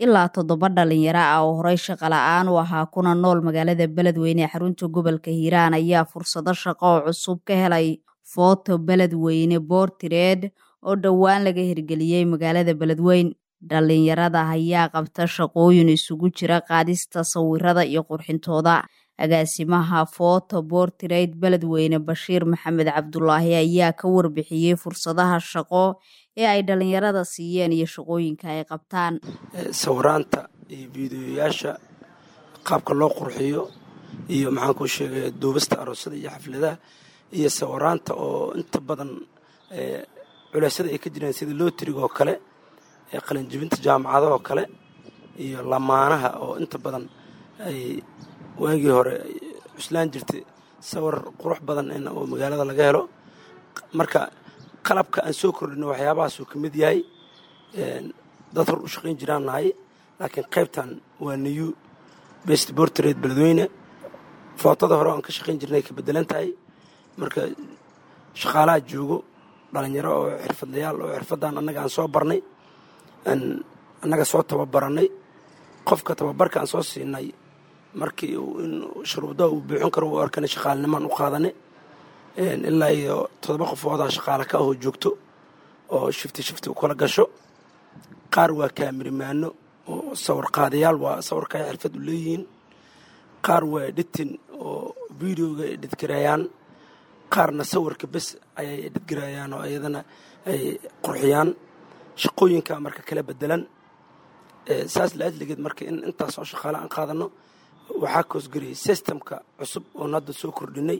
ilaa toddoba dhalinyaro ah oo horey shaqo la-aan u ahaa kuna nool magaalada beledweyne ee xarunta gobolka hiiraan ayaa fursado shaqo oo cusub ka helay footo beledweyne boortireed oo dhowaan laga hirgeliyey magaalada beledweyn dhalinyarada ayaa qabta shaqooyin isugu jira qaadista sawirada iyo qurxintooda agaasimaha footo boortireed beledweyne bashiir maxamed cabdulaahi ayaa ka warbixiyey fursadaha shaqo ee ay dhalinyarada siiyeen iyo shaqooyinka ay qabtaan sawiraanta iyo fiidiyoyaasha qaabka loo qurxiyo iyo maxaan kuu sheegay duubista aroosada iyo xafladaha iyo sawiraanta oo inta badan culeysyada ay ka jiraan sida lootriga oo kale qalinjibinta jaamacadaha oo kale iyo lamaanaha oo inta badan ay waagii hore cuslaan jirtay sawir qurux badan in oo magaalada laga helo marka qalabka aan soo kordhino waxyaabahaasuu ka mid yahay dad hor u shaqayn jiraan nahay laakiin qaybtan waa new best bortred beledweyne footada hore aan ka shaqayn jirnay ka bedelan tahay marka shaqaalaha joogo dhalinyaro oo xirfadlayaal oo xirfaddan annaga aan soo barnay annaga soo tababarannay qofka tababarka aan soo siinay markii in shuruudaha uu buuxin karo u arkana shaqaalinimaan u qaadanay ilaa iyo toddoba qofoodaa shaqaale ka ahoo joogto oo shifti shifti u kala gasho qaar waa kaamirimaano oo sawir qaadayaal waa sawirka ay xirfad u leeyihiin qaar waa editin oo videoga edhidgareeyaan qaarna sawirka bes ayay edhidgareeyaan oo iyadana ay qurxiyaan shaqooyinka marka kala bedelan saas laadligeed marka in intaas oo shaqaale aan qaadano waxaa koosgariyey systemka cusub oon hadda soo kordhinay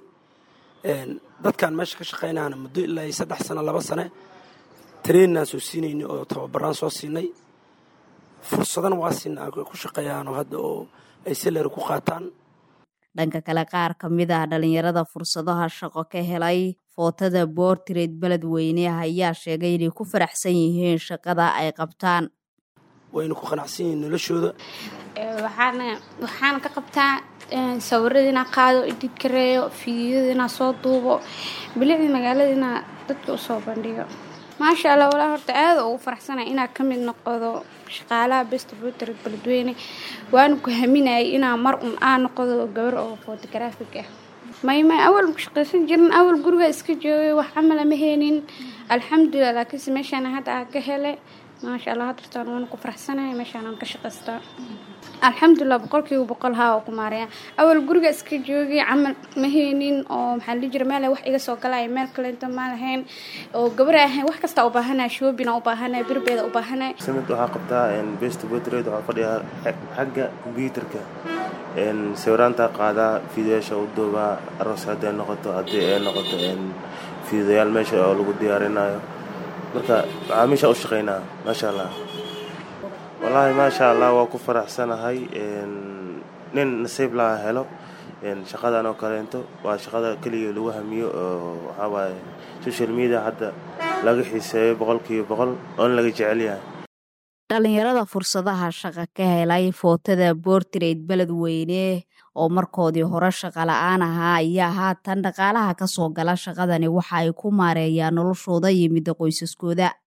dadkan meesha ka shaqaynahana muddo ilaa iyo saddex sano laba sane traininaan soo siinaynay oo tababaraan soo siinay fursadana waa siina ay ku shaqeeyaanoo hadda oo ay salari ku qaataan dhanka kale qaar ka mid ah dhalinyarada fursadaha shaqo ka helay footada boortireed beledweyne ayaa sheegay inay ku faraxsan yihiin shaqada ay qabtaan wayna ku qanacsan yihiin noloshooda waxaana ka qabtaa sawirada inaa qaado idid kareeyo fiidiyada inaa soo duubo bilicdii magaalada inaa dadka usoo bandhigo maasha allah walaa horta aada ugu faraxsanay inaa ka mid noqdo shaqaalaha best bootred beledweyne waana ku haminayay inaa mar un aa noqdo gabar oo fotograafig ah maymay awal ku shaqaysan jirin awal guriga iska joogay wax camala ma heenin alxamdulilah laakiinse meeshaana hadda aa ka helay maasha allah hadartaan waana ku faraxsanaya meeshaanaan ka shaqaystaa alxamdulilah boqolkiiba boqol haa oo ku maaraya awal guriga iska joogay camal ma heenin oo maxaa la jira meel wax iga soo galaya meel kaleento ma lahayn oo gabar ahayn wax kasta u baahanaya shoobina u baahanaya birbeeda u baahanaya samid waxaa qabtaa best botrade waxaa fadhiyaa xagga kombyuutarka sawiraanta qaadaa fiidayaasha u duubaa aroos hadday noqoto haddii ay noqoto fiidayaal meesha oo lagu diyaarinayo marka macaamiisha u shaqaynaa maasha allah wallaahi maasha allah waa ku faraxsanahay nin nasiib laha helo shaqadan oo kaleento waa shaqada keliya lagu hamiyo oo waxaa waaye social media hadda laga xiiseeyo boqolkiiba boqol oona laga jecel yahay dhalinyarada fursadaha shaqa ka helay footada boortireed beledweyne oo markoodii hore shaqa la-aan ahaa ayaa haatan dhaqaalaha ka soo gala shaqadani waxa ay ku maareeyaan noloshooda iyo midda qoysaskooda